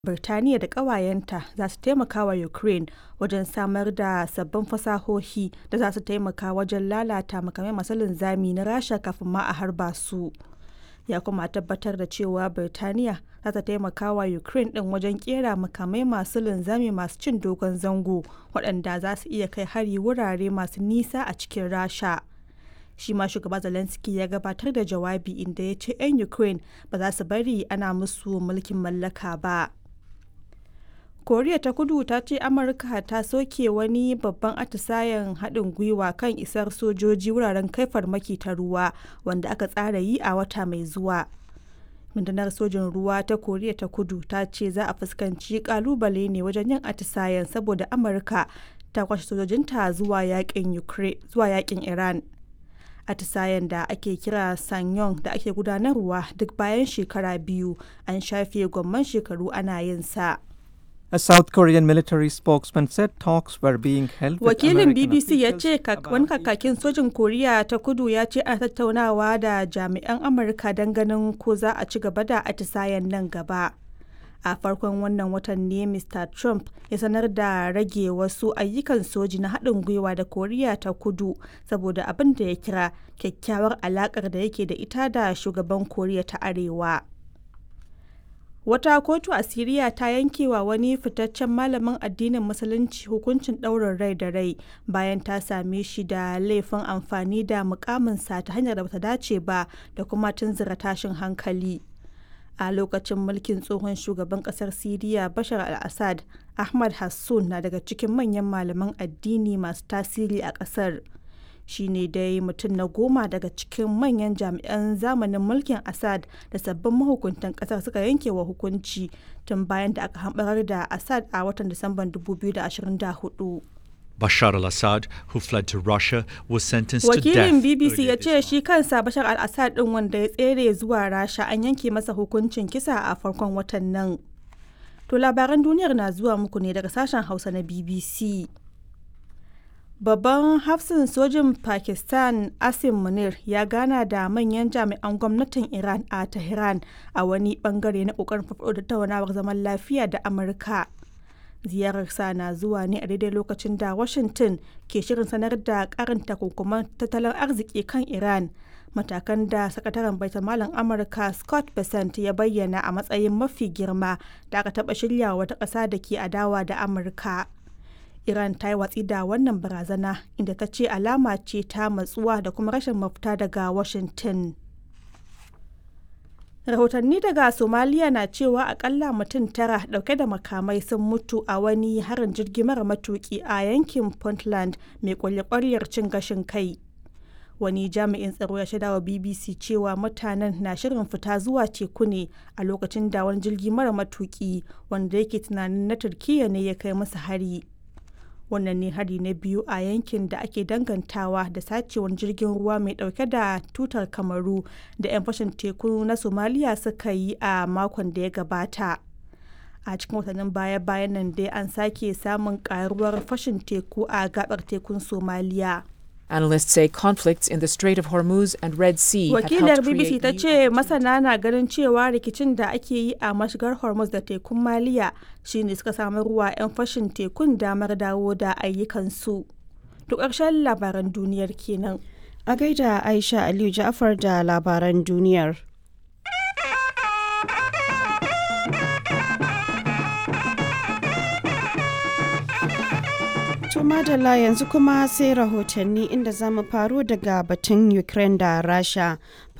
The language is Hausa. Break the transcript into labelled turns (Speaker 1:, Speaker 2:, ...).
Speaker 1: Birtaniya da ƙawayenta za su taimaka wa Ukraine wajen samar da sabbin fasahohi da za su taimaka wajen lalata makamai masu linzami na Rasha kafin ma a harba su, ya kuma tabbatar da cewa Birtaniya za ta taimaka wa Ukraine ɗin wajen ƙera makamai masu linzami masu cin dogon zango waɗanda za su iya kai hari wurare masu nisa a cikin Rasha. Shi ma Shugaba Zelensky ya gabatar da jawabi inda ya ce 'yan Ukraine ba za su bari ana musu mulkin mallaka ba. Koriya ta Kudu ta ce Amurka ta soke wani babban atisayen haɗin gwiwa kan isar sojoji wuraren kai farmaki ta ruwa wanda aka tsara yi a wata mai zuwa. Rundunar sojin ruwa ta Koriya ta Kudu ta ce za a fuskanci kalubale ne wajen yin atisayen saboda Amurka ta kwashe sojojinta zuwa yakin Iran. Atisayen da ake kira Sanyong da ake gudanarwa duk bayan shekara biyu an shafe gwamman shekaru ana yin sa.
Speaker 2: A South Korean military spokesman said talks were being held with
Speaker 1: Wakilin
Speaker 2: American
Speaker 1: BBC ya
Speaker 2: officials
Speaker 1: ce
Speaker 2: about
Speaker 1: wani kakakin sojin Koriya ta kudu ya ce ana tattaunawa da jami'an Amurka don ganin ko za a ci gaba da atisayen nan gaba. A farkon wannan watan ne Mr. Trump ya sanar da rage wasu ayyukan soji na haɗin gwiwa da Koriya ta kudu saboda abin da ya kira kyakkyawar alaƙar da yake da ita da shugaban Koriya ta Arewa. Wata kotu a Siriya ta yanke wa wani fitaccen malamin addinin Musulunci hukuncin ɗaurin rai da rai bayan ta same shi da laifin amfani da mukaminsa ta hanyar da bata dace ba da kuma tunzura tashin hankali. A lokacin mulkin tsohon shugaban ƙasar Siriya Bashar al-Assad, Ahmad Hassun na daga cikin manyan malaman addini masu tasiri a ƙasar. shi ne dai mutum na goma daga cikin manyan jami'an zamanin mulkin Assad da sabbin mahukuntan kasar suka yanke wa hukunci tun bayan da aka hambarar da Assad a watan Disamban 2024.
Speaker 3: Bashar al Assad, who fled to Russia, was sentenced to
Speaker 1: Wakilin
Speaker 3: death.
Speaker 1: BBC ya
Speaker 3: earlier
Speaker 1: ce
Speaker 3: this
Speaker 1: shi
Speaker 3: month.
Speaker 1: kansa Bashar al-Assad ɗin wanda ya tsere zuwa Rasha an yanke masa hukuncin kisa a farkon watan nan. To labaran duniyar na zuwa muku ne daga sashen Hausa na BBC. Babban hafsin sojin Pakistan Asim Munir ya gana da manyan jami'an gwamnatin Iran a Tehran a wani bangare na kokarin farfaɗo da tattaunawar zaman lafiya da Amurka. Ziyararsa na zuwa ne a daidai lokacin da Washington ke shirin sanar da karin takunkuman tattalin arziki kan Iran. Matakan da sakataren baitamalan Amurka Scott Bessent ya bayyana a matsayin mafi girma da aka taɓa shirya wata ƙasa da ke adawa da Amurka. Iran ta yi watsi da wannan barazana inda ta ce alama ce ta matsuwa da kuma rashin mafita daga Washington. Rahotanni daga Somaliya na cewa akalla mutum tara dauke da makamai sun mutu a wani harin jirgi mara matuki a yankin Puntland mai kwalye cin gashin kai. Wani jami'in tsaro ya shaida wa BBC cewa mutanen na shirin fita zuwa teku ne a lokacin da wani jirgi mara matuki wanda yake tunanin na Turkiyya ne ya kai musu hari. wannan ne hari na biyu a yankin da ake dangantawa da sacewar jirgin ruwa mai dauke da tutar kamaru da 'yan fashin teku na somaliya suka yi a makon da ya gabata a cikin watannin baya-bayan nan dai an sake samun karuwar fashin teku a gabar tekun somaliya
Speaker 4: Analysts say conflicts in the Strait of Hormuz and Red Sea have
Speaker 1: wakilar
Speaker 4: helped
Speaker 1: bbc
Speaker 4: create
Speaker 1: ta
Speaker 4: new
Speaker 1: ce masana na ganin cewa rikicin da ake yi a mashigar hormuz da tekun maliya shine suka samu ruwa 'yan fashin tekun damar dawo da ayyukansu to ƙarshen labaran duniyar kenan
Speaker 5: A gaida Aisha Aliyu Ja'far da labaran duniyar. To madalla yanzu kuma sai rahotanni inda za mu faru daga batun Ukraine da Rasha.